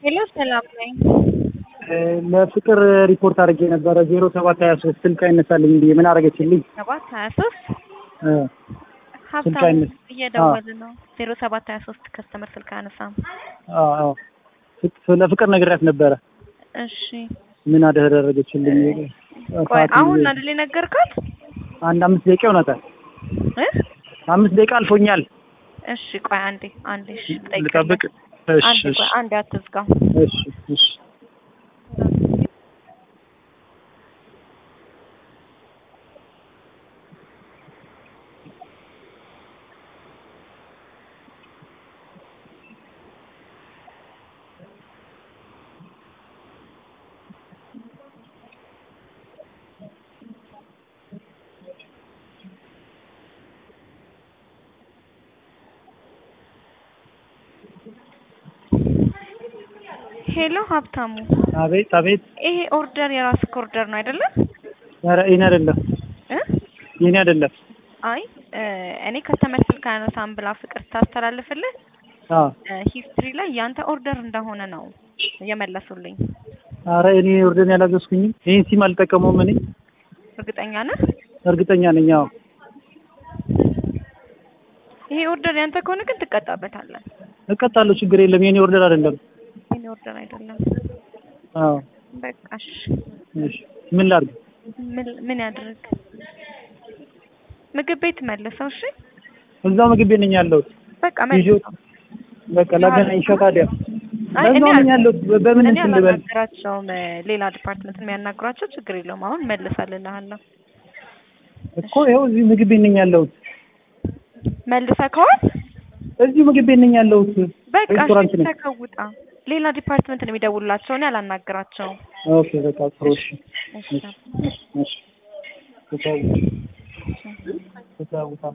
ሄሎ ሰላም ነኝ። ለፍቅር ሪፖርት አድርጌ ነበረ ዜሮ ሰባት ሀያ ሶስት ስልክ አይነሳልኝ ብዬ ምን አደረገችልኝ? ሰባት ሀያ ሶስት ስልክ ሀብታሙ አይነሳ እየደወለ ነው። ዜሮ ሰባት ሀያ ሶስት ከስተመር ስልክ አነሳም። ስለ ፍቅር ነግሬያት ነበረ። እሺ ምን አደረገችልኝ? ቆይ ሰዓት አሁን አይደል የነገርካት? አንድ አምስት ደቂቃ ይሆናታል። እ? አምስት ደቂቃ አልፎኛል። እሺ ቆይ አንዴ አንዴ እሺ ልጠብቅ? ጠይቀኝ። እሺ አንዴ እሺ ቆይ አንዴ አትዝጋው። እሺ እሺ ሄሎ ሀብታሙ፣ አቤት አቤት። ይሄ ኦርደር የራስህ ኦርደር ነው አይደለም? ኧረ የእኔ አይደለም እ? የእኔ አይደለም። አይ እ፣ እኔ ከስተመር ስልክ አነሳም ብላ ፍቅር ታስተላልፍልህ አዎ ሂስትሪ ላይ ያንተ ኦርደር እንደሆነ ነው የመለሱልኝ። ኧረ እኔ ኦርደር ያላዘዝኩኝም ይህን ሲም አልጠቀመውም። እኔ እርግጠኛ ነህ? እርግጠኛ ነኝ። አዎ ይሄ ኦርደር ያንተ ከሆነ ግን ትቀጣበታለህ። እቀጣለሁ፣ ችግር የለም። የእኔ ኦርደር አይደለም። የኔ ኦርደር አይደለም። አዎ በቃ እሺ፣ እሺ ምን ላድርግ? ምን ምን ያድርግ? ምግብ ቤት መልሰው። እሺ እዛው ምግብ ቤት ነኝ ያለሁት። በቃ ይዤው መልሰው። በቃ ላገናኝሽ ታዲያ። አይ እኔ በዛው ነኝ ያለሁት። በምን እኔ እንትን ልበል? አላናግራቸውም። ሌላ ዲፓርትመንት የሚያናግሯቸው ችግር የለውም። አሁን መልሳልልሃለሁ። እኮ ይኸው እዚህ ምግብ ቤት ነኝ ያለሁት። መልሰህ ከሆነ እዚሁ ምግብ ቤት ነኝ ያለሁት። በቃ ሬስቶራንት እሺ፣ ነኝ። ተከውጣ። ሌላ ዲፓርትመንት ነው የሚደውሉላቸው። እኔ አላናግራቸውም። ኦኬ በቃ ጥሩ። እሺ እሺ እሺ ተጫውታ ተጫውታ